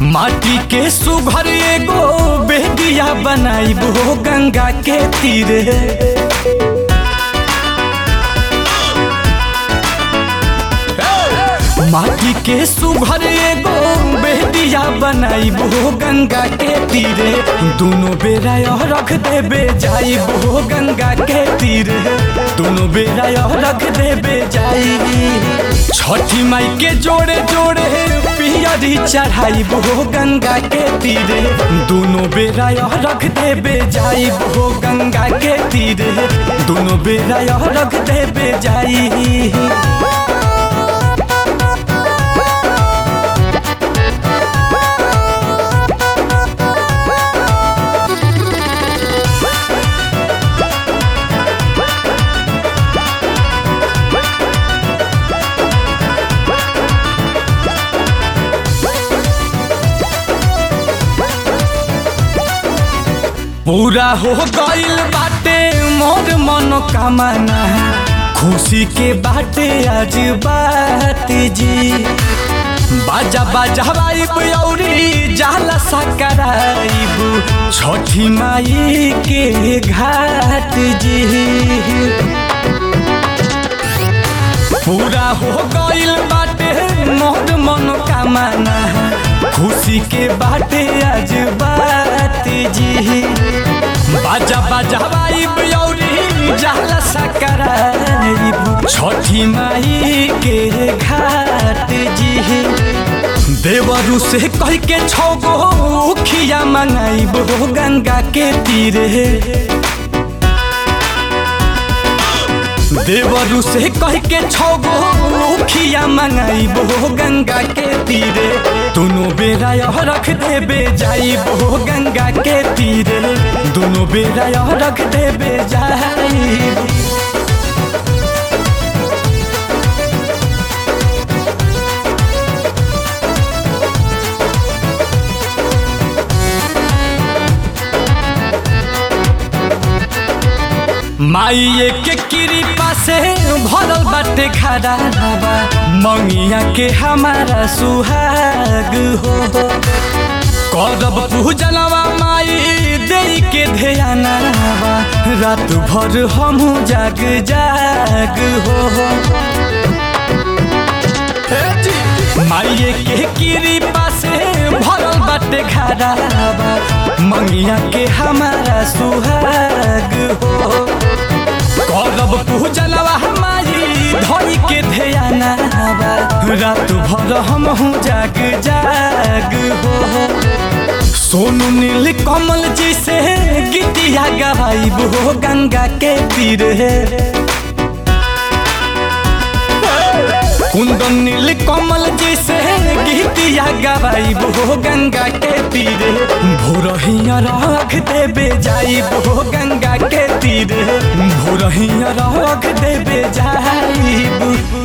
माटी के सुघर एगो बेदिया बनाइबो गंगा के तीरे माटी के सुघर एगो बेदिया बनाइबो गंगा के तीरे दोनों बेरा यह रख देबे जाइबो गंगा के तीरे दोनों बेरा यह रख देबे जाई छठी माई के जोड़े जोड़े पियरी चढ़ाइबो गंगा के तीरे दोनों बेरा यह रख देबे जाइबो गंगा के तीरे दोनों बेरा यह रख देबे जाई पूरा हो गइल बाटे मोर मनोकामना खुशी के बाटे आज बात जी बाजा बाजा बाइब औरी जाला सकराइब छठी माई के घाट जी पूरा हो गइल बाटे मोर मनोकामना खुशी के बाटे आज बात जी बाजा बाजा बाइब औरी जाला सकराइब छठी माई के घाट जी देवरु से कह के छगो खिया मंगाइब गंगा के तीरे देवरु से कह के छगो खिया मंगाइबो गंगा के तीरे दोनों बेरा यह रख देबे जाइबो गंगा के तीरे दोनों बेरा यह रख देबे जाइबो माइये के कृपा से भरल बाटे खड़ा हवा मंगिया के हमारा सुहाग हो करब पूजनवा माई दे के ध्यानवा रात भर हम जाग जाग हो माइये के कृपा से भरल बाटे खड़ावा मंगिया के हमारा सुहाग हो करब पूजनवा हमारी धरी के ध्यानवा रात भर हम जाग जाग हो सोनू नील कमल जी से गीतिया गवाइब हो गंगा के तीरे कुंदन नील कमल जी से गीतिया गवाइब हो गंगा के तीरे भोरहिया रख देबे जाइब हो गंगा के तीरे भोरहिया रख देबे जाइब